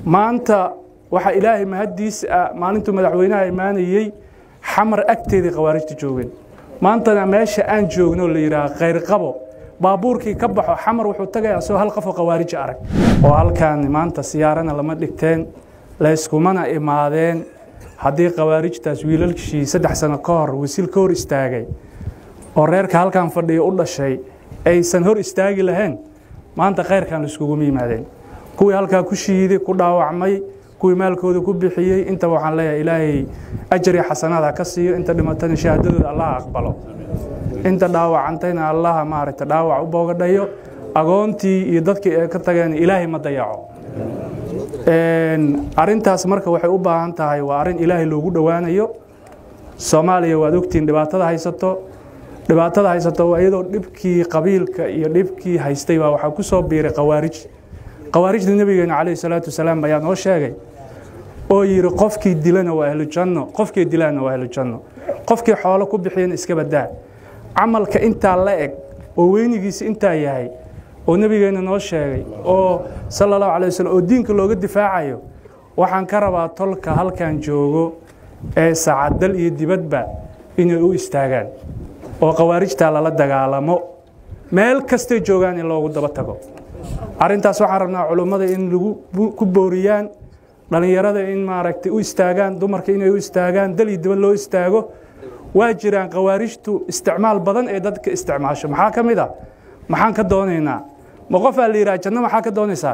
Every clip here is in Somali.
maanta waxaa ilaahay mahaddiisa ah maalintuu madaxweynaha imaanayey xamar agteedii khawaarijta joogeen maantana meesha aan joogno la yidhaaha khayrqabo baabuurkii ka baxo xamar wuxuu tagayaa asagoo hal qofoo khawaarija arag oo halkaan maanta siyaarana lama dhigteen layskumana imaadeen haddii khawaarijtaas wiilalshii saddex sano ka hor wasiil ka hor istaagay oo reerka halkan fadhiya u dhashay aysan hor istaagi lahayn maanta khayrkan laiskugumu yimaadeen kuwii halkaa ku shiiday ku dhaawacmay kuwii maalkooda ku bixiyey intaba waxaan leeyahay ilaahay ajariya xasanaad ha ka siiyo inta dhimatana shahaadadooda allaha aqbalo inta dhaawacantayna allaha maaragta dhaawac u boogadhayo agoontii iyo dadkii ay ka tageen ilaahay ma dayaco arintaas marka waxay u baahan tahay waa arrin ilaahay loogu dhowaanayo soomaaliya waad ogtihiin dhibaatada haysato dhibaatada haysato waa iyadoo dhibkii qabiilka iyo dhibkii haystay baa waxaa ku soo biiray khawaarij khawaarijda nebigeena calayhi salaatu wasalaam ayaa noo sheegay oo yidhi qofkii dilana waa ahlu janno qofkii dilana waa ahlu janno qofkii xoolo ku bixiyana iska badaa camalka intaa la eg oo weynigiisa intaa yahay oo nebigeena noo sheegay oo sala allahu calay waslm oo diinka looga difaacayo waxaan ka rabaa tolka halkan joogo ee sacadal iyo dibadba inay u istaagaan oo khawaarijtaa lala dagaalamo meel kastay joogaan in loogu daba tago arrintaas waxaan rabnaa culummada in lagu ku booriyaan dhallinyarada in maaragtay u istaagaan dumarka inay u istaagaan dal iyo dibad loo istaago waa jiraan khawaarijtu isticmaal badan ee dadka isticmaasho maxaa ka mid a maxaan ka doonaynaa ma qofaa la yidhaha janno maxaa ka doonaysaa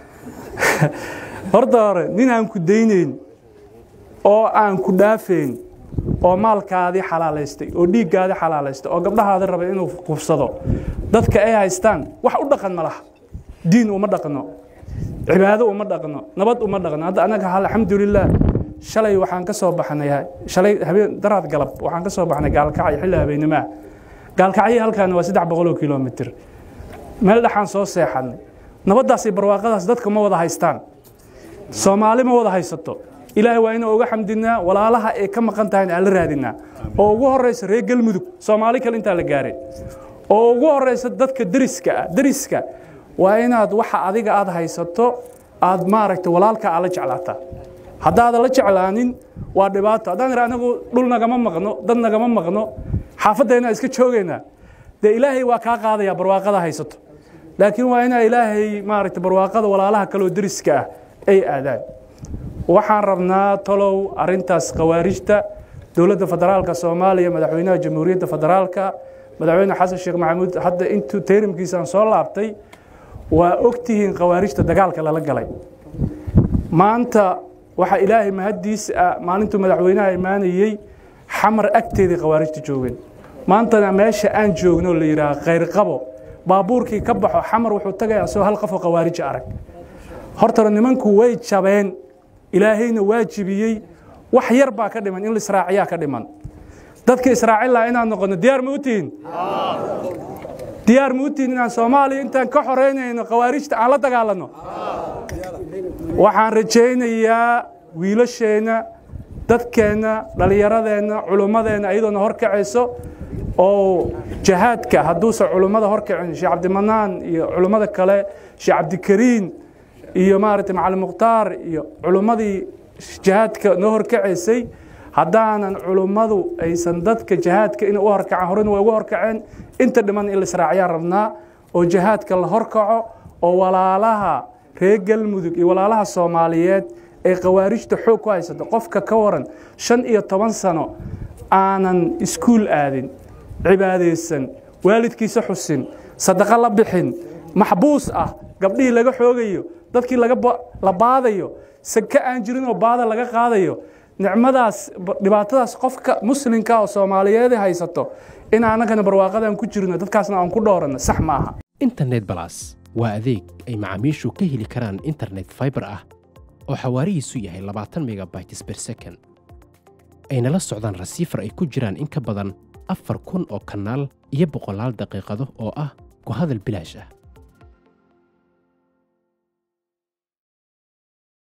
horta hore nin aan ku daynayn oo aan ku dhaafayn oo maalkaadii xalaalaystay oo dhiiggaadii xalaalaystay oo gabdhahaadi raba inuu qubsado dadka ay haystaan wax u dhaqan ma laha diin uma dhaqno cibaado uma dhaqno nabad uma dhaqno hadda anaga alxamdulilah shalay waxaan ka soo baxnay shalay habeen daraad galab waxaan ka soo baxnay gaalkacay xilli habeenimaa gaalkacyo halkaana waa saddex boqoloo kilomitr meel dhexaan soo seexanay nabaddaasi barwaaqadaas dadka ma wada haystaan soomaali ma wada haysato ilaahay waa inaan uga xamdinaa walaalaha ay ka maqan tahayna aan la raadinaa oo ugu horeysa reer galmudug soomaali kale intaa la gaaray oo ugu horeysa dadka deriska ah deriska waa inaad waxa adiga aad haysato aad maaragta walaalka aad la jeclaataa haddaadan la jeclaanin waa dhibaato haddaan ira anagu dhul nagama maqno dad nagama maqno xaafaddeena iska joogaynaa dee ilaahay waa kaa qaadaya barwaaqada haysato laakiin waa inaa ilaahay maaragta barwaaqada walaalaha kaloo deriska ah ay aadaan waxaan rabnaa talow arintaas khawaarijta dowladda federaalka soomaaliya madaxweynaha jamhuuriyadda federaalka madaxweyne xasan sheekh maxamuud hadda intuu tayrimkiisaan soo laabtay waa ogtihiin khawaarijta dagaalka lala galay maanta waxaa ilaahay mahaddiisa ah maalintuu madaxweynaha imaanayey xamar agteedii khawaarijta joogeen maantana meesha aan joogno la yidhaaha khayrqabo baabuurkii ka baxo xamar wuxuu tagayaa asagoo hal qofoo khawaarija arag hortana nimanku way jabeen ilaahayna waa jibiyey wax yar baa ka dhiman in la israaciyaa ka dhiman dadka israacin laha inaan noqono diyaar ma u tihiin diyaar ma u tihiin inaan soomaaliya intaan ka xoreynayno khawaarijta aan la dagaalanno waxaan rajaynayaa wiilasheenna dadkeenna dhallinyaradeenna culummadeenna iyadoona horkacayso oo jahaadka hadduusan culummada horkacin sheekh cabdimanaan iyo culummada kale sheekh cabdikariin iyo maaragtay macalin mukhtaar iyo culummadii jahaadka noo horkacaysay haddaanan culummadu aysan dadka jahaadka inay u horkacaan horena waa ugu horkaceen inta dhiman in la israaciyaan rabnaa oo jahaadka la horkaco oo walaalaha reer galmudug iyo walaalaha soomaaliyeed ee khawaarijta xoog ku haysato qofka ka waran shan iyo toban sano aanan iskuul aadin cibaadaysan waalidkiisa xusin sadaqo la bixin maxbuus ah gabdhihii laga xoogayo dadkii la baadayo saka aan jirin oo baada laga qaadayo nicmadaas dhibaatadaas qofka muslimka oo soomaaliyeed haysato in annagana barwaaqadaan ku jirno dadkaasna aan ku dhooranno sax ma aha internet balas waa adeeg ay macaamiishu ka heli karaan internet faibar ah oo xawaarihiisu yahay labaatan megabytes ber second ayna la socdaan rasiifar ay ku jiraan in ka badan afar kun oo kanaal iyo boqolaal daqiiqado oo ah ku hadal bilaash ah